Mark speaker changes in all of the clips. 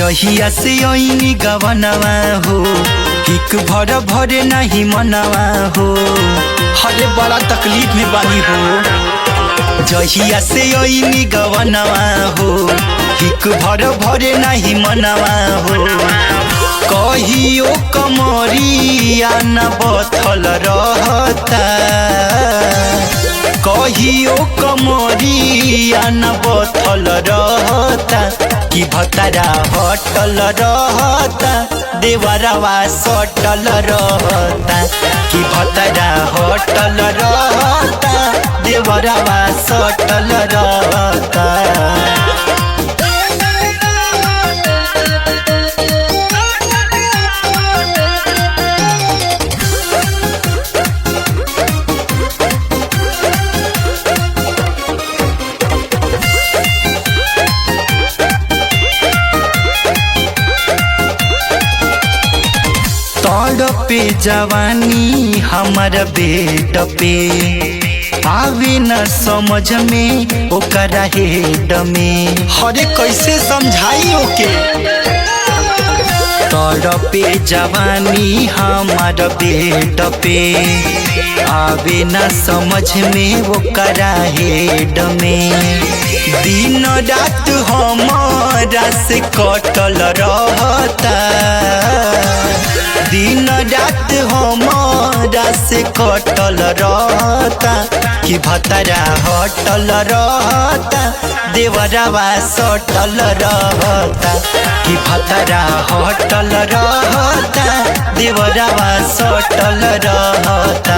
Speaker 1: जहिया से ऐनी गवनवा हो हिक भर भरे नहीं मनवा हो हरे बड़ा तकलीफ में बानी हो जहिया से ऐनी गवनवा हो हिक भर भरे नहीं मनवा हो कहियो कमरिया न बथल रहता कहियो कमरिया न बथल रहता कि भतरा हटल रहता देवरवा सटल रहता कि भतरा हटल रहता देवरवा सटल रहता पे जवानी हमर बेट पे आवे न समझ में ओकरा हेड में हरे कैसे समझाई ओके तोर पे जवानी हमर बेट पे आवे न समझ में ओकरा हेड में दिन रात हमारा से कटल रहता दिन रात हमारा से कटल रहता कि भतरा हटल रहता देवरवा सटल रहता कि भतरा हटल रहता देवरवा सटल रहता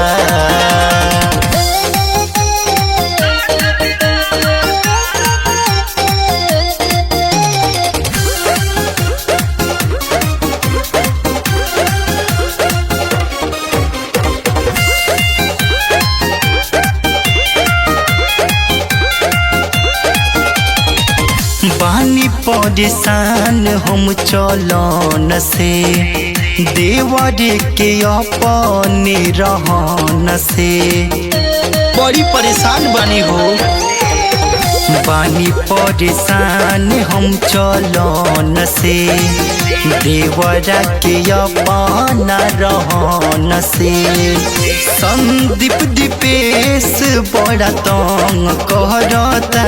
Speaker 1: बानी परेशान हम चलन से देवर के अपने रहन से बड़ी परेशान बानी हो बानी परेशान हम चलन से देवरा के अपना रहन से संदीप दीपेश बड़ा तंग करता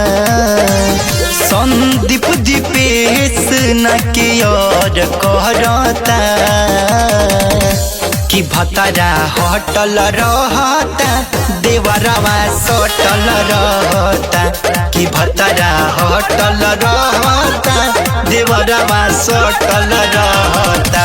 Speaker 1: संदीप दीपेश न के और कहता कि भतरा हटल रहता देवरवा सटल रहता कि भतरा हटल रहता देवरवा सटल रहता